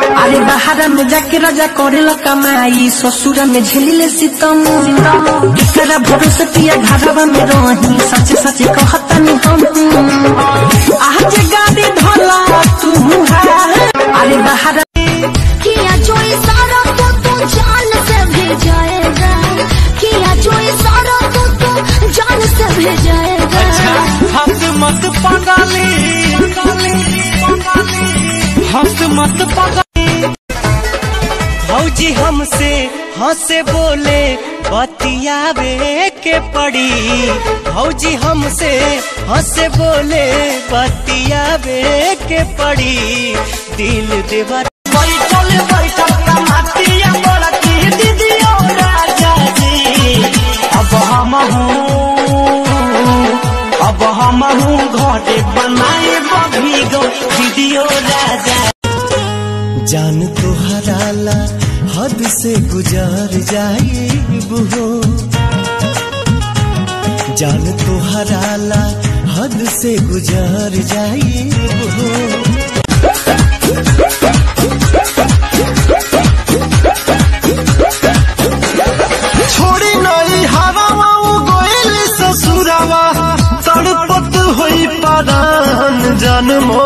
अरे बाहर में जाके राजा करेला कमाई ससुर में झेलिले सितम एकरा भरोसे पिया घरवा में रही सच सच कहतनी हम आज गाड़ी धला तू अरे बाहर किया जो इशारा तो तू जान से भेजाएगा किया जो इशारा तो तू जान से भेजाएगा हंस मत पगाली हंस मत पगाली भौजी हमसे हंसे बोले बतियावे के पड़ी भौजी हमसे हंसे बोले बतियावे के पड़ी दिल देवर बैठल बैठल कमातिया बड़की दीदियो राजा जी अब हम अब हम घरे बनाए भीगो दीदियो राजा जान तो हराला हद से गुजार जाए हो जान तो हराला हद से गुजार जाए हो छोड़ी नई हवावा गोइल ससुरावा तड़पत होई परान जन्मो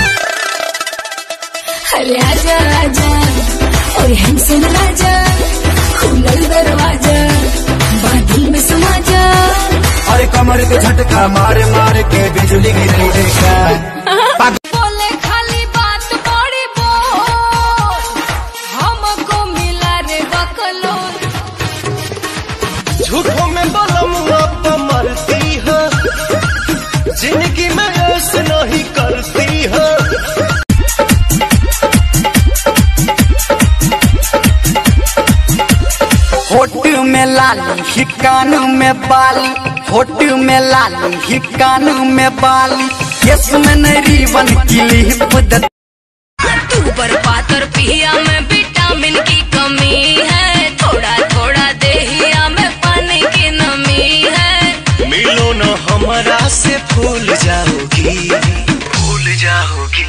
अरे आजा आजा और हमसे राजा खुलल दरवाजा बादल में समा जा अरे कमर के झटका मारे मारे के बिजली गिरी देखा बोले खाली बात बड़ी बोल हमको मिला रे बकलोल झूठों में बलमुआ तो मरती है जिंदगी में ऐसे नहीं करती है होट में लाली ही कान में बाली होट में लाली ही कान में बाली केस में नहीं रिबन क्लिप द तू बर्बाद और पिया में विटामिन की कमी है थोड़ा थोड़ा देहिया में पानी की नमी है मिलो न हमारा से फूल जाओगी फूल जाओगी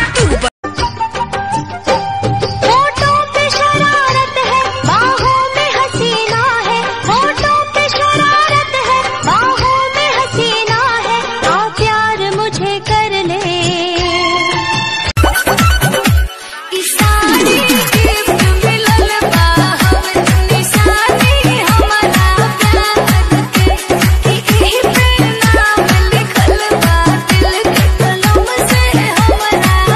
होठों पे शरारत है बाहों में हसीना है होठों पे शरारत है बाहों में हसीना है आ प्यार मुझे कर ले इसानी गिफ्ट मिलल बा हम निशानी हमारा प्यार के कि एही पे नाम लिखल बा दिल के कलम से हमारा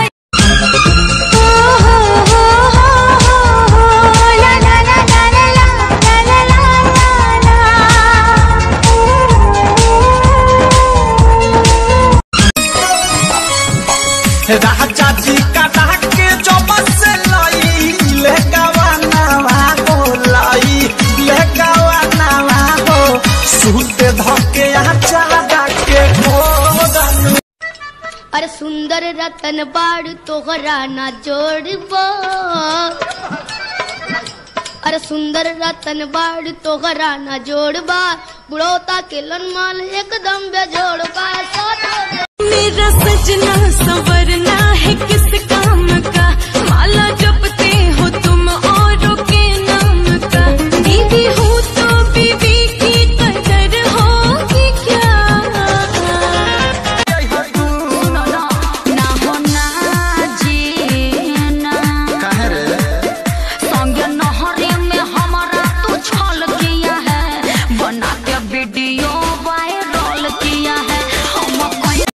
राजा जी का के जब से लाई ले गवानावा हो लाई ले गवानावा हो सूत धके आचारा के खोदन अरे सुंदर रतन बाड़ तोहरा ना जोड़बो अरे सुंदर रतन बाड़ तोहरा ना जोड़बा बुढ़ौता के लनमाल एकदम बेजोड़बा मेरा सजना संवरना है किस